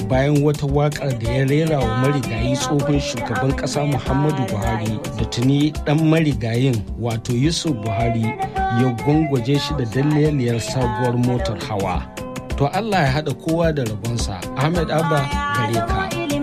bayan wata waƙar da ya rera wa marigayi tsohon shugaban ƙasa muhammadu buhari da tuni ɗan marigayin wato yusuf buhari ya gwangwaje shi da dalliliyar sabuwar motar hawa to allah ya haɗa kowa da rabonsa ahmed abba gare ka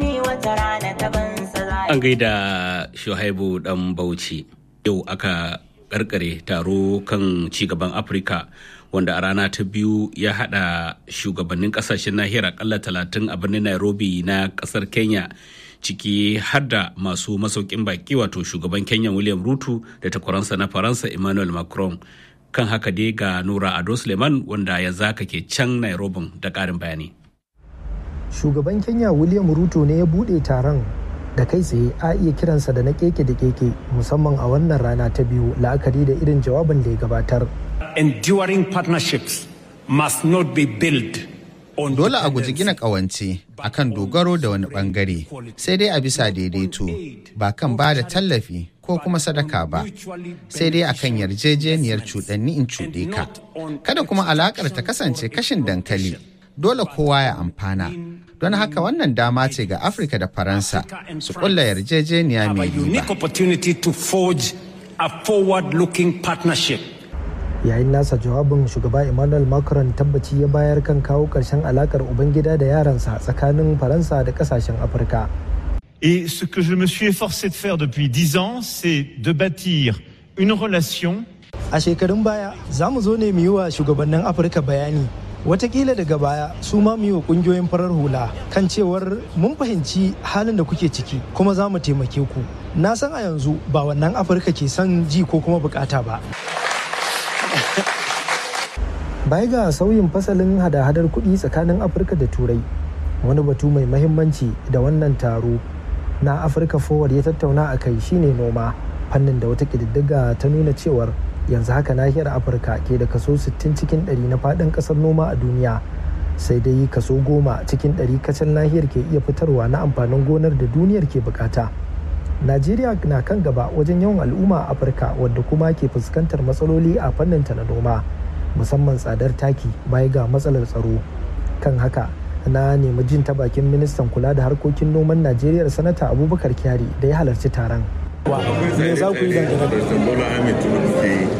an gaida shuhaibu dan bauchi yau aka karkare taro kan cigaban afirka wanda a rana ta biyu ya hada shugabannin kasashen nahiyar akalla talatin a birnin nairobi na kasar kenya ciki har da masu masaukin baki wato shugaban kenya william ruto da takwaransa na faransa emmanuel macron kan haka dai ga nura ado suleiman wanda ya zaka ke can nairobi da karin bayani shugaban kenya william ruto ne ya bude taron da kai tsaye a iya kiransa da na keke da keke musamman a wannan rana ta biyu la'akari da irin jawabin da ya gabatar enduring partnerships must not be built on Dole a guji gina ƙawance akan dogaro da wani ɓangare sai dai a bisa daidaito ba kan ba da tallafi ko kuma sadaka ba sai dai akan yarjejeniyar cuɗanni in cuɗe ka. Kada kuma alaƙar ta kasance kashin dankali dole kowa ya amfana. Don haka wannan dama ce ga Afirka da Faransa su ƙulla yarjejeniya have a mai unique riba. opportunity to forge a forward-looking partnership yayin nasa jawabin shugaba emmanuel macron tabbaci ya bayar kan kawo ƙarshen alakar ubangida da yaransa tsakanin faransa da ƙasashen afirka Et ce que je me suis efforcé de faire depuis dix ans, c'est de bâtir une relation a shekarun baya za mu zo ne mu yi wa shugabannin afirka bayani watakila daga baya su ma mu yi wa kungiyoyin farar hula kan cewar mun fahimci halin da kuke ciki kuma za mu taimake ku na san a yanzu ba wannan afirka ke son ji ko kuma bukata ba baya ga sauyin fasalin hada-hadar kuɗi tsakanin afirka da turai wani batu mai mahimmanci da wannan taro na afirka forward ya tattauna a kai shine noma fannin da wata ƙididdiga ta nuna cewar yanzu haka nahiyar afirka ke da kaso 60 cikin 100 na faɗin ƙasar noma a duniya sai dai kaso goma cikin 100 kacal nahiyar ke iya fitarwa na amfanin gonar da duniyar ke bukata najeriya na kan gaba wajen yawan al'umma a afirka wadda kuma ke fuskantar matsaloli a fannin ta na noma musamman tsadar taki baya ga matsalar tsaro kan haka na nemi jin ta bakin ministan kula da harkokin noman najeriya sanata abubakar kyari da ya halarci taron me za ku yi dangane da President Bola Ahmed Tinubu ke yi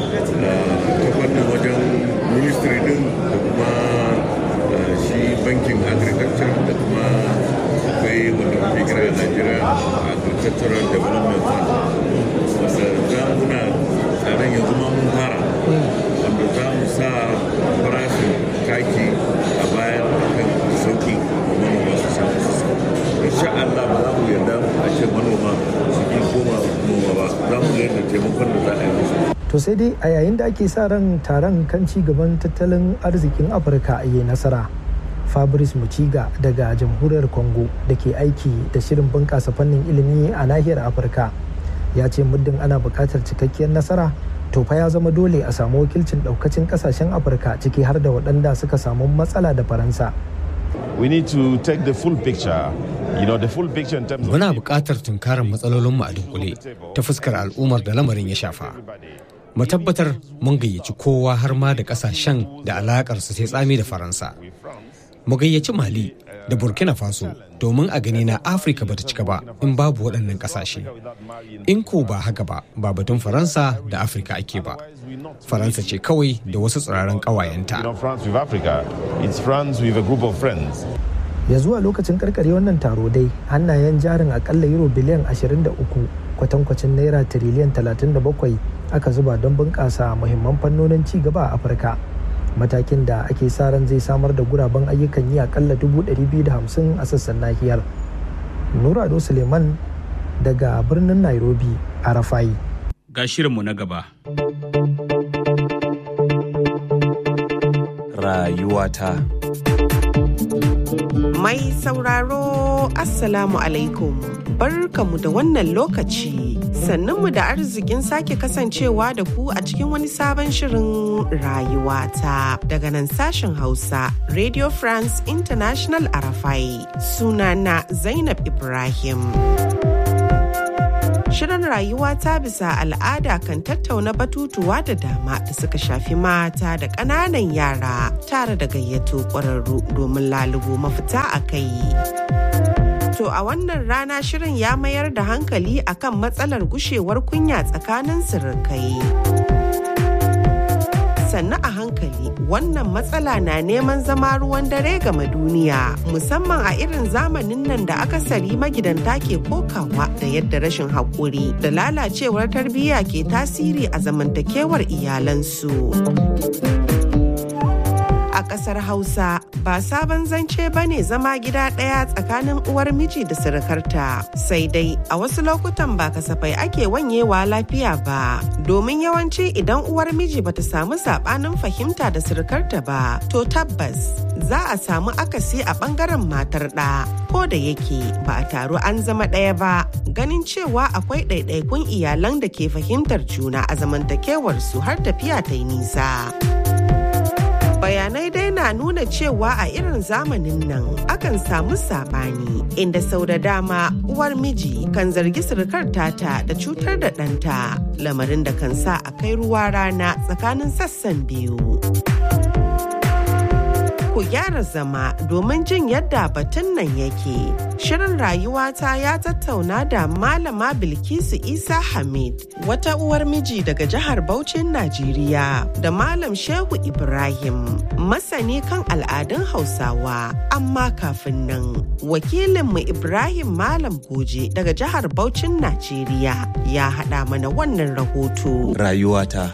ta fannin wajen ministry din da kuma uh, shi bankin agriculture da kuma akwai wanda muke kira a Nigeria Agricultural Development Fund wanda za muna tsaron yanzu ma mun fara wanda za mu sa farashin taki a bayan kan sauki manoma su samu su samu insha Allah ba za mu yarda a ce manoma su yi koma noma ba za mu yarda taimakon da za a yi musu to sai dai a yayin da ake sa ran taron kan ci gaban tattalin arzikin afirka a yi nasara fabrice muciga daga jamhuriyar congo da ke aiki da shirin bunƙasa fannin ilimi a nahiyar afirka ya ce muddin ana buƙatar cikakkiyar nasara to fa ya zama dole a samu wakilcin ɗaukacin ƙasashen afirka ciki har da waɗanda suka samu matsala da faransa We need to take the full picture. You know, the full picture in terms of Muna buƙatar tunkarar matsalolinmu a dunkule ta fuskar al'ummar da lamarin ya shafa. Mu tabbatar mun gayyaci kowa har ma da ƙasashen da alaƙarsu sai tsami da Faransa. Mu gayyaci Mali da Burkina Faso domin a gani na Afirka bata cika ba in babu waɗannan ƙasashe. In ko ba haka ba, ba batun Faransa da Afirka ake ba. Faransa ce kawai da wasu tsiraran ƙawayenta. you know, France with Africa. It's France with a group of friends. ya zuwa lokacin karkare wannan taro dai hannayen jarin akalla euro biliyan 23 kwatankwacin naira tiriliyan 37 aka zuba don bunƙasa muhimman fannonin ci gaba a afirka matakin da ake sa ran zai samar da guraben ayyukan yi akalla 250 a sassan nahiyar nurado suleiman daga birnin nairobi a rafai ga shirinmu na gaba rayuwata. Mai sauraro Assalamu alaikum. Barkamu da wannan lokaci. Sannunmu da arzikin sake kasancewa da ku a cikin wani sabon shirin rayuwata daga nan sashen Hausa Radio France International Arafai. Sunana Zainab Ibrahim. Shirin rayuwa ta bisa al'ada kan tattauna batutuwa da dama da suka shafi mata da ƙananan yara tare da gayyato ƙwararru domin lalubo mafita a kai. To a wannan rana shirin ya mayar da hankali akan matsalar gushewar kunya tsakanin sirikai. sannu a hankali wannan matsala na neman zama ruwan dare game duniya musamman a irin zamanin nan da akasari magidanta ke kokawa da yadda rashin haƙuri da lalacewar tarbiyya ke tasiri a zamantakewar iyalansu. a ƙasar Hausa ba sabon zance ba ne zama gida ɗaya tsakanin uwar miji da surukarta sai dai a wasu lokutan ba kasafai ake wanyewa lafiya ba domin yawanci idan uwar miji bata samu saɓanin fahimta da surukarta ba to tabbas za a samu akasi a ɓangaren matar ɗa ko da yake ba a taru an zama ɗaya ba ganin cewa akwai ɗaiɗaikun iyalan da ke fahimtar juna a zamantakewarsu har tafiya ta yi nisa. bayanai dai na nuna cewa a irin zamanin nan akan samu sabani inda sau da dama uwar miji kan zargi surukar tata da cutar da ɗanta lamarin da kan sa a kai ruwa rana tsakanin sassan biyu ku gyara zama domin jin yadda batun nan yake. Shirin rayuwata ya tattauna da Malama Bilkisu Isa Hamid, wata uwar miji daga jihar Bauchin Najeriya, da Malam Shehu Ibrahim, masani kan al'adun Hausawa. Amma kafin nan, wakilinmu Ibrahim Malam Goje daga jihar Bauchin Najeriya ya haɗa mana wannan rahoto. Rayuwata.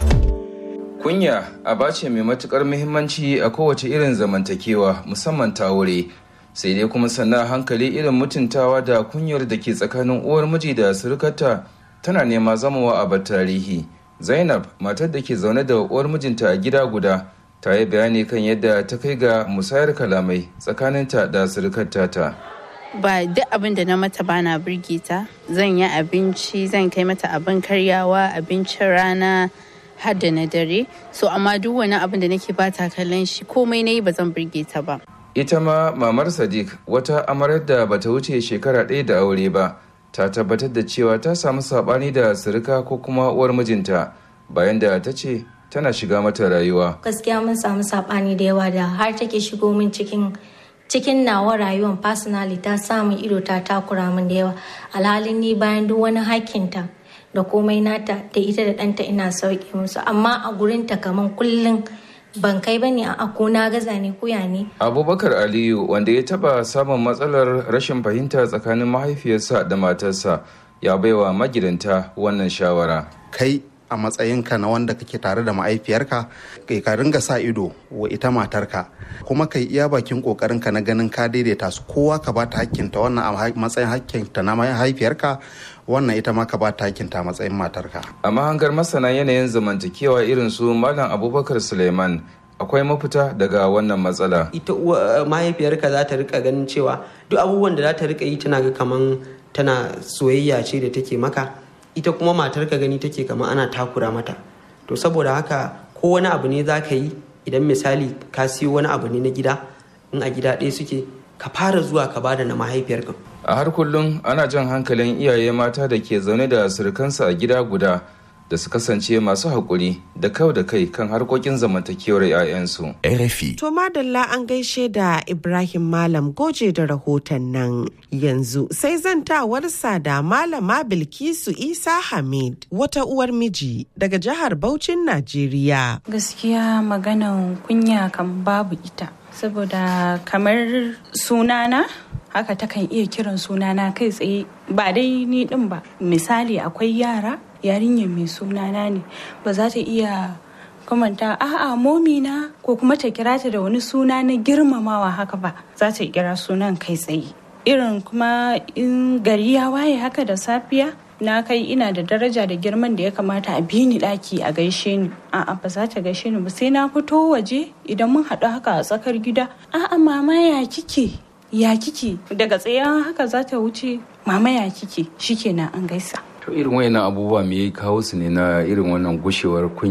Kunya aba ce mai matukar muhimmanci a kowace irin zamantakewa musamman ta wure sai dai kuma sannan hankali irin mutuntawa da kunyar da ke tsakanin uwar miji da surukarta tana nema zamawa a tarihi zainab matar da ke zaune da uwar mijinta a gida guda ta yi bayani kan yadda ta kai ga musayar kalamai tsakaninta da surukarta ta ba duk abin da na mata bana birge ta zan yi abinci zan kai mata abin karyawa abincin rana har da na dare so amma duk wani abin da nake bata kallon shi komai na yi ba zan birge ta ba ita ma mamar sadiq wata amarar da bata wuce shekara ɗaya da aure ba ta tabbatar da cewa ta samu saɓani da sirika ko kuma uwar mijinta bayan da ta ce tana shiga mata rayuwa gaskiya mun samu saɓani da yawa da har take shigo min cikin cikin nawa rayuwar personally ta samun ido ta takura min da yawa alhalin ni bayan duk wani hakkinta da komai nata da ita da ɗanta ina sauke musu amma a gurinta kaman kullum ban kai ba ne a ko na gaza ne kuya ne. abubakar aliyu wanda ya taba samun matsalar rashin fahimta tsakanin mahaifiyarsa da matarsa ya baiwa magidanta wannan shawara kai a matsayinka na wanda kake tare da ma'aifiyarka kai ka ringa sa ido wa ita matarka kuma kai iya bakin kokarinka na ganin ka daidaita su kowa ka ba ta hakkinta wannan a matsayin hakkinta na mahaifiyarka wannan ita ma ka ba ta hakkinta a matsayin matarka a mahangar masana yanayin zamantakewa irin su malam abubakar suleiman akwai mafita daga wannan matsala ita mahaifiyarka za ta rika ganin cewa duk abubuwan da za ta rika yi tana ga kaman tana soyayya ce da take maka ita kuma matar ka gani take kamar ana takura mata to saboda haka ko wani abu ne za ka yi idan misali ka siyo wani abu ne na gida in a gida ɗaya suke ka fara zuwa ka bada na mahaifiyarka a har kullum ana jan hankalin iyaye mata da ke zaune da surukansu a gida guda da su kasance masu haƙuri da kau da kai kan harkokin zamantakewar 'ya'yansu. RFI. To madalla an gaishe da Ibrahim Malam goje da rahoton nan yanzu sai zantawarsa da Malama Bilkisu Isa Hamid wata uwar miji daga jihar Bauchin Najeriya. Gaskiya maganan kunya kan babu ita. Saboda kamar sunana haka takan iya kiran sunana kai tsaye ba dai ni din ba misali akwai yara yarinyar mai sunana ne ba za ta iya kamanta a'a momina ko kuma ta kira ta da wani suna na girmamawa haka ba za ta kira sunan kai tsaye irin kuma in gari ya waye haka da safiya na kai ina da daraja da girman da ya kamata a bi ni daki a gaishe ni a'a ba za ta gaishe ni ba sai na fito waje idan mun haɗu haka a tsakar gida a'a mama ya kike ya kike daga tsaye haka za ta wuce mama ya kike shikenan an gaisa to irin wayannan abubuwa me ya kawo su ne na irin wannan gushewar kunya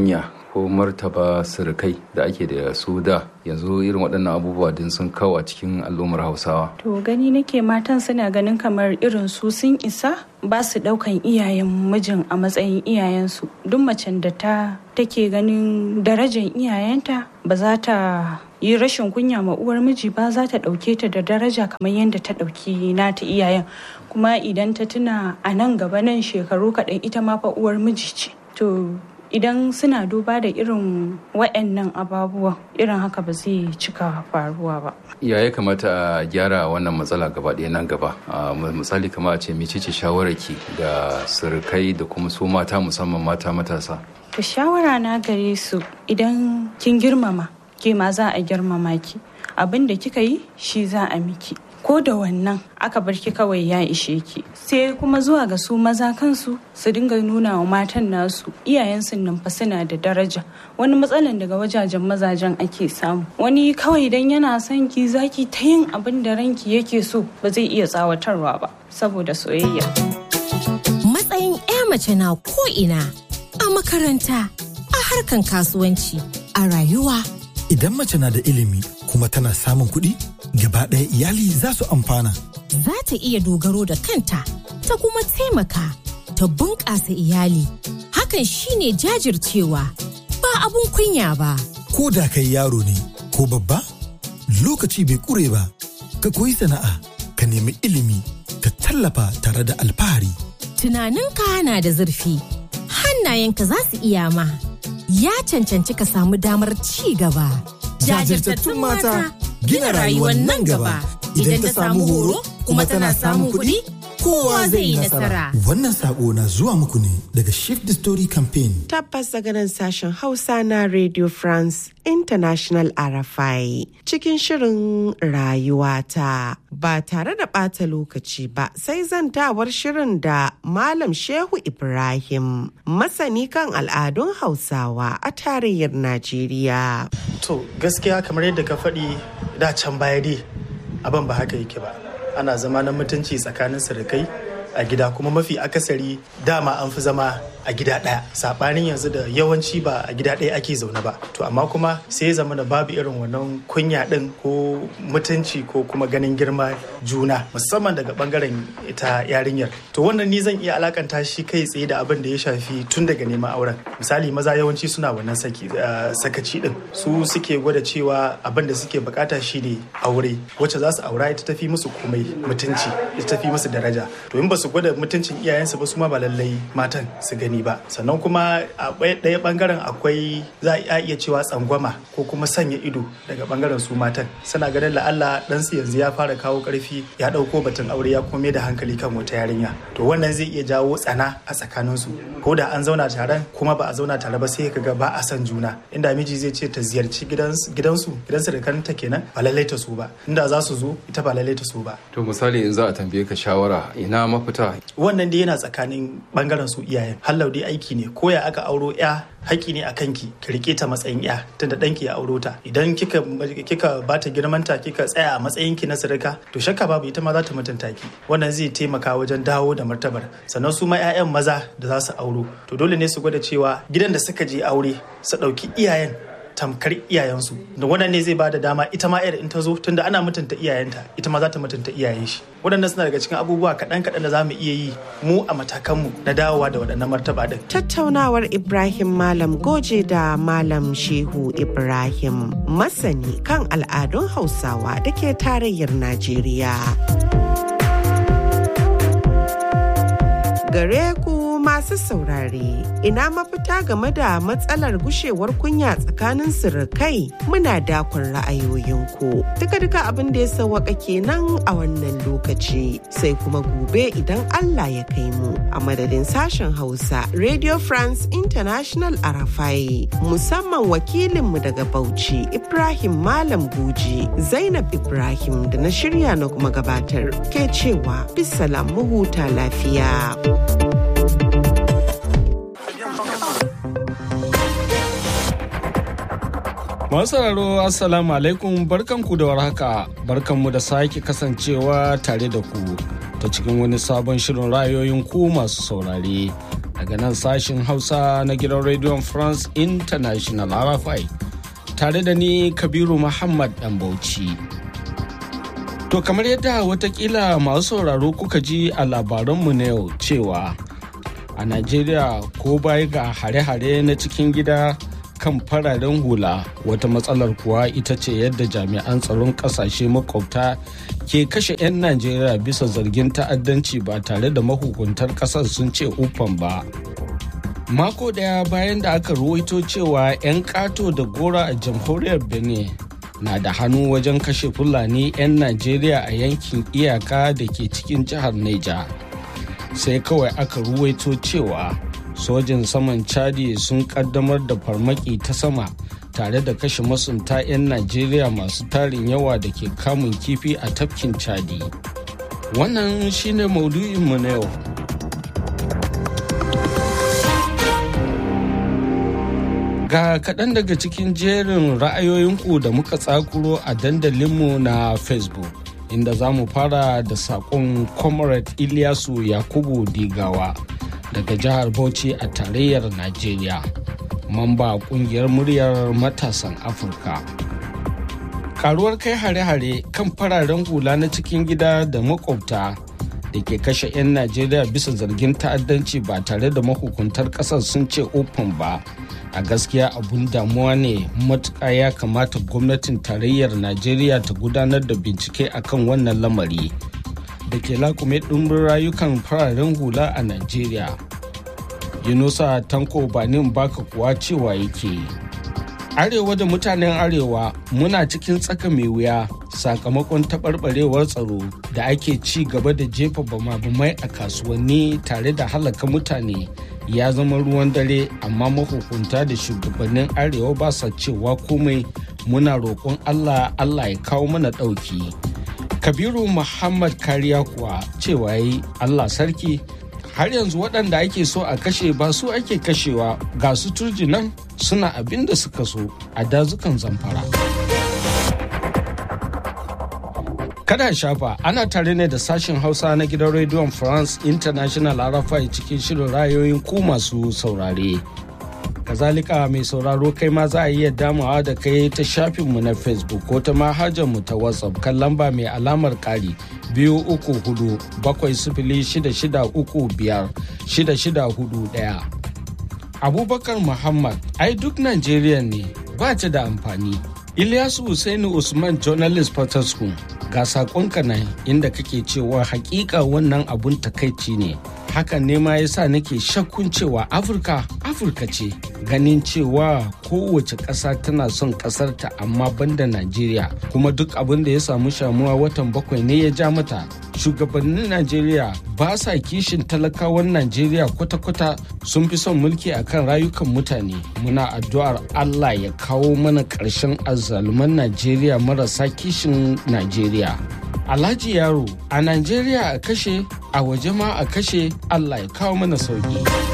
ko martaba surukai da ake da su da yanzu irin waɗannan abubuwa din sun kawo a cikin al'ummar hausawa to gani nake matan suna ganin kamar irin su sun isa ba su ɗaukan iyayen mijin a matsayin iyayensu duk macen da ta take ganin darajar iyayenta ba za ta yi rashin kunya ma uwar miji ba za ta ɗauke ta da daraja kamar yadda ta ɗauki nata iyayen kuma idan ta tuna a nan gaba nan shekaru kaɗan ita ma fa uwar miji ce to idan suna duba da irin waɗannan ababuwan irin haka ba zai cika faruwa ba ya ya kamata a gyara wannan matsala gaba ɗaya nan gaba misali kama a ce mecece shawararki ga surukai da kuma su mata musamman mata matasa to shawara na gare su idan kin girmama ke ma za a girmama ki abin da kika yi shi za a miki ko da wannan aka bar ki kawai ya ishe ki sai kuma zuwa ga su maza kansu su dinga nuna wa matan nasu iyayensu nan fa suna da daraja wani matsalan daga wajajen mazajen ake samu wani kawai idan yana son ki zaki ta yin abin da ranki yake so ba zai iya tsawatarwa ba saboda soyayya matsayin 'ya mace na ko ina a makaranta a harkan kasuwanci a rayuwa Idan mace na da ilimi kuma tana samun kuɗi, gaba ɗaya iyali za su amfana. Za ta iya dogaro da kanta, ta kuma taimaka, ta bunƙasa iyali. Hakan shine jajircewa, ba abun kunya ba. Ko da kai yaro ne, ko babba, lokaci bai ƙure ba, ka koyi sana'a, ka nemi ilimi, ka tallafa tare da alfahari. Tunaninka na da zurfi, hannayenka za su iya ma. ya cancanci ka samu damar ci gaba. Jajirtattun mata gina rayuwar nan gaba idan ta samu horo kuma tana samun kuɗi kowa zai yi nasara. Wannan sako na zuwa muku ne daga Shift the Story Campaign. Tabbas daga nan sashen Hausa na Radio France International RFI cikin shirin rayuwata ba tare da ɓata lokaci ba sai zantawar shirin da Malam Shehu Ibrahim masani kan al'adun Hausawa a tarayyar Najeriya. To gaskiya kamar yadda ka faɗi da can baya dai abin ba haka yake ba. Ana zama na mutunci tsakanin surukai a gida kuma mafi akasari dama an fi zama a gida ɗaya saɓanin yanzu da yawanci ba a gida ɗaya ake zaune ba to amma kuma sai ya zama da babu irin wannan kunya ɗin ko mutunci ko kuma ganin girma juna musamman daga bangaren ita yarinyar to wannan ni zan iya alakanta shi kai tsaye da abin da ya shafi tun daga neman auren misali maza yawanci suna wannan saki sakaci ɗin su suke gwada cewa abin da suke bukata shine aure wacce za su aura ita tafi musu komai mutunci ita tafi musu daraja to in ba su gwada mutuncin iyayensu ba su ma ba lallai matan su gani ba sannan kuma a ɗaya bangaren akwai za a iya cewa tsangwama ko kuma sanya ido daga bangaren su matan suna ganin la'alla ɗansu yanzu ya fara kawo ƙarfi ya ɗauko batun aure ya kuma da hankali kan wata yarinya to wannan zai iya jawo tsana a tsakaninsu ko da an zauna taron kuma ba a zauna tare ba sai ka ga ba a son juna inda miji zai ce ta ziyarci gidansu gidansu da kanta kenan ba lallai ta so ba inda za su zo ita ba lallai ta so ba to misali in za a tambaye ka shawara ina mafita wannan dai yana tsakanin bangaren su iyayen hallau dai aiki ne ko ya aka auro ya haƙƙi ne a kanki ki rike ta matsayin ya tunda ɗanki ya auro ta idan kika kika bata girmanta kika tsaya a matsayin ki na sirika to shakka babu ita ma za ta mutunta ki wannan zai taimaka wajen dawo da martabar sannan su ma 'ya'yan maza da za su auro to dole ne su gwada cewa gidan da suka je aure su ɗauki iyayen tamkar iyayensu da wannan ne zai bada dama ita ma yar in ta zo tunda ana mutunta iyayenta ita ma za ta mutunta iyayen shi waɗannan suna daga cikin abubuwa kaɗan kaɗan da za mu iya yi mu a matakanmu na dawowa da waɗannan martaba ɗin. tattaunawar ibrahim malam goje da malam shehu ibrahim masani kan al'adun hausawa da ke tarayyar najeriya gare ku masu saurare ina mafita game da matsalar gushewar kunya tsakanin sirikai muna dakon ra'ayoyinku duka-duka abin da ya sawaka kenan a wannan lokaci sai kuma gobe idan Allah ya kai mu a madadin sashen hausa radio france international arafai musamman wakilinmu daga bauchi ibrahim malam guji zainab ibrahim da na shirya na kuma gabatar ke cewa bisalam mu huta lafiya. Masu sauraro Assalamu alaikum barkanku da warhaka barkanmu da sake kasancewa tare da ku ta cikin wani sabon shirin rayoyin ku masu saurare daga nan sashin hausa na gidan rediyon france international rfi tare da ni kabiru muhammad dan bauchi to kamar yadda watakila masu sauraro kuka ji a labaranmu na yau cewa a najeriya ko baya ga hare-hare na cikin gida kan fararen hula wata matsalar kuwa ita ce yadda jami'an tsaron kasashe makwabta ke kashe 'yan najeriya bisa zargin ta'addanci ba tare da mahukuntar kasar sun ce ufan ba mako daya bayan da aka ruwaito cewa 'yan kato da gora a jamhuriyar benin na da hannu wajen kashe fulani 'yan najeriya a yankin iyaka da ke cikin jihar neja sai kawai aka ruwaito cewa sojin saman chadi sun kaddamar da farmaki ta sama tare da kashe masunta 'yan najeriya masu tarin yawa da ke kamun kifi a tafkin chadi wannan shine maudu'inmu na yau ga kaɗan daga cikin jerin ra'ayoyinku da muka tsakuro a dandalinmu na facebook inda za mu fara da saƙon comrade ilyasu yakubu digawa daga jihar bauchi a tarayyar najeriya mamba kungiyar muryar matasan afirka karuwar kai hare-hare kan fararen hula na cikin gida da makwabta da ke kashe 'yan najeriya bisa zargin ta'addanci ba tare da mahukuntar kasar sun ce open ba a gaskiya abun damuwa ne matuƙa ya kamata gwamnatin tarayyar najeriya ta gudanar da bincike akan wannan lamari da ke lakume ɗumbin rayukan fararen hula a Najeriya. Yunusa Tanko Banin Baka kuwa cewa yake. Arewa da mutanen Arewa muna cikin tsaka mai wuya sakamakon taɓarɓarewar tsaro da ake ci gaba da jefa bama-bamai a kasuwanni tare da halaka mutane ya zama ruwan dare amma mahukunta da shugabannin Arewa ba sa cewa komai muna roƙon Allah Allah ya kawo mana ɗauki. kabiru muhammad kariya kuwa cewa yi allah sarki har yanzu waɗanda ake so a kashe ba su ake kashewa ga su turji nan suna abin da suka so a dazukan zamfara kada shafa ana tare ne da sashen hausa na gidan rediyon france international arafai cikin shirin rayoyin ku masu saurare kazalika mai sauraro kai ma za a iya damawa da kai ta shafinmu na facebook ko ta mu ta whatsapp kan lamba mai alamar kari biyu uku hudu bakwai sifili shida shida uku biyar shida shida hudu daya abubakar muhammad ai duk najeriya ne ba ta da amfani ilyasu Hussaini usman journalist school ga sakonka nan inda kake cewa hakika wannan abun takaici ne hakan ne ma yasa nake shakkun cewa afirka afirka ce ganin cewa kowace ƙasa tana son ƙasarta amma banda najeriya kuma duk abin da ya samu shamuwa watan bakwai ne ya ja mata shugabannin najeriya ba sa kishin talakawan najeriya kwata-kwata sun fi son mulki akan rayukan mutane muna addu'ar allah ya kawo mana ƙarshen azzaluman najeriya marasa kishin najeriya Alhaji Yaro a Najeriya a kashe a waje ma a kashe Allah ya kawo mana sauki.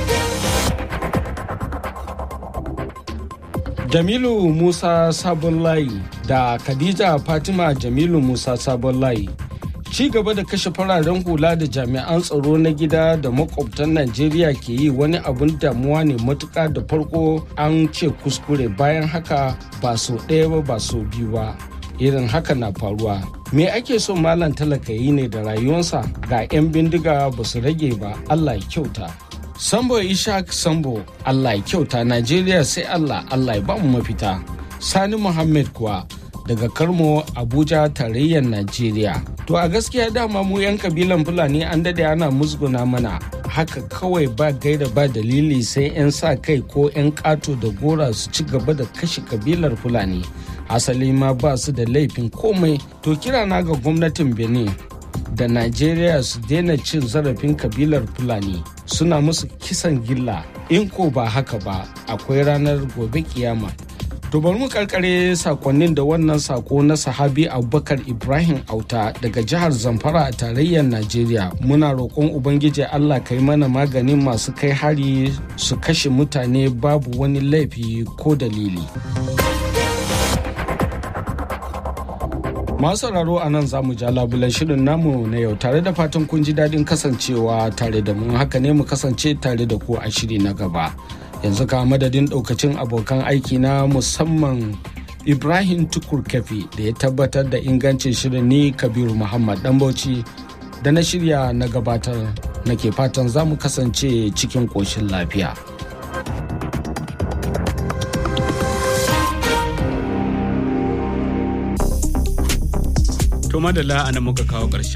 Jamilu Musa Sabon Layi da Khadija Fatima Jamilu Musa Sabon Layi ci gaba da kashe fararen hula da jami'an tsaro na gida da makwabtan Najeriya ke yi wani abun damuwa ne matuka da farko an ce kuskure bayan haka ba so ɗaya ba ba so biyu ba. irin haka na faruwa me ake so malam talaka yi ne da rayuwarsa ga 'yan bindiga ba su rage ba allah ya kyauta sambo ishaq sambo allah ya kyauta najeriya sai allah allah ya ba mu mafita sani muhammad kuwa daga karmo abuja tarayyar najeriya to a gaskiya dama mu 'yan kabilan fulani an dade ana musguna mana haka kawai ba gaida ba dalili sai 'yan sa kai ko 'yan kato da gora su ci gaba da kashe kabilar fulani asali ma ba su da laifin komai to kira na ga gwamnatin benin da najeriya su daina cin zarafin kabilar fulani suna musu kisan gilla in ko ba haka ba akwai ranar gobe kiyama to bari mu karkare sakonnin da wannan sako na sahabi abubakar ibrahim auta daga jihar zamfara a tarayyar najeriya muna roƙon ubangiji allah kai mana maganin masu kai hari su kashe mutane babu wani laifi ko dalili Masu sauraro a nan za mu ja labulan shirin namu na yau tare da fatan kun ji daɗin kasancewa tare da mu haka ne mu kasance tare da ku a shiri na gaba. Yanzu ka madadin ɗaukacin abokan aiki na musamman Ibrahim Tukur Kefi da ya tabbatar da ingancin shirin ni Kabiru Muhammad Dambauci da na shirya na gabatar nake fatan za mu kasance cikin ƙoshin lafiya. To madalla ana muka kawo ƙarshen